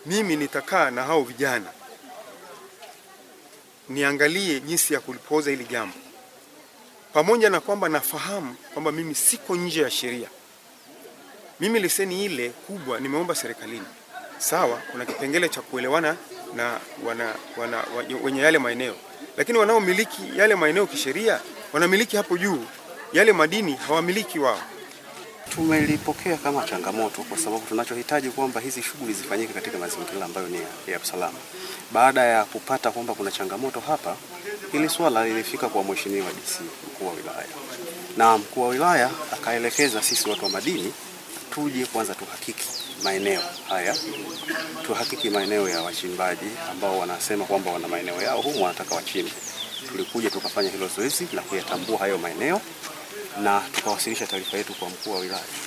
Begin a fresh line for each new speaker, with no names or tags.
mimi nitakaa na hao vijana niangalie jinsi ya kulipoza hili jambo, pamoja na kwamba nafahamu kwamba mimi siko nje ya sheria. Mimi leseni ile kubwa nimeomba serikalini, sawa, kuna kipengele cha kuelewana na wana, wana, wenye yale maeneo, lakini wanaomiliki yale maeneo kisheria wanamiliki hapo juu, yale madini hawamiliki wao.
Tumelipokea kama changamoto kwa sababu tunachohitaji kwamba hizi shughuli zifanyike katika mazingira ambayo ni ya, ya usalama. Baada ya kupata kwamba kuna changamoto hapa, hili swala lilifika kwa mheshimiwa DC mkuu wa wilaya, na mkuu wa wilaya akaelekeza sisi watu wa madini tuje kwanza tuhakiki maeneo haya, tuhakiki maeneo ya wachimbaji ambao wanasema kwamba wana maeneo yao humu wanataka wachimbe. Tulikuja tukafanya hilo zoezi la kuyatambua hayo maeneo na tukawasilisha taarifa yetu kwa mkuu wa wilaya.